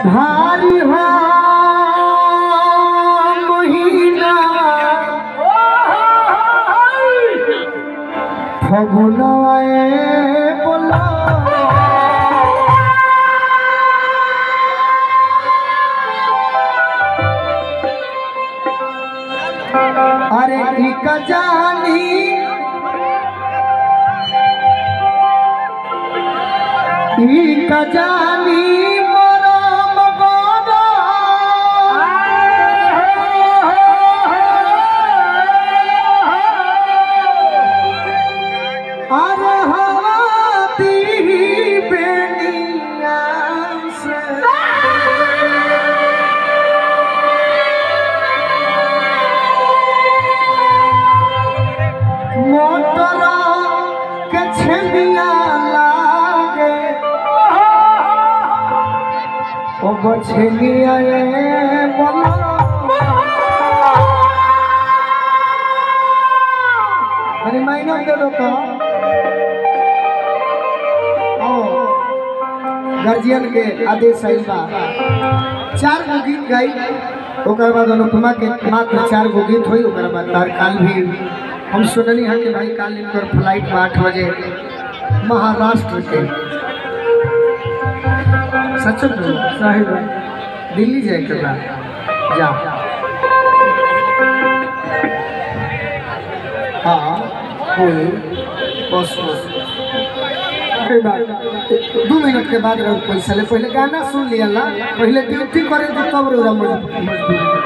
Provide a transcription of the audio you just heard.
भारी हो महीना फगुनवाए बोला अरे एक जानी एक जानी मरम गोदा अरे हवा दी बेनिया से मोटर के छेलिया लागे ओ गो छेलिया ए बोला अरे माइना दे दो तो आओ गार्जियन के आदेश आइल बा चार गो गीत गाई ओकर बाद अनुपमा के मात्र चार गो गीत होई ओकर बाद तार काल भी हम सुननी है कि भाई काल इनकर फ्लाइट बा आठ बजे महाराष्ट्र के सच में साहिब दिल्ली जाए के बा जा हाँ कोई बस बस अरे बात दू मिनट के बाद रहो पैसा ले पहले गाना सुन लिया ला पहले ड्यूटी करे तो तब रहो मजबूरी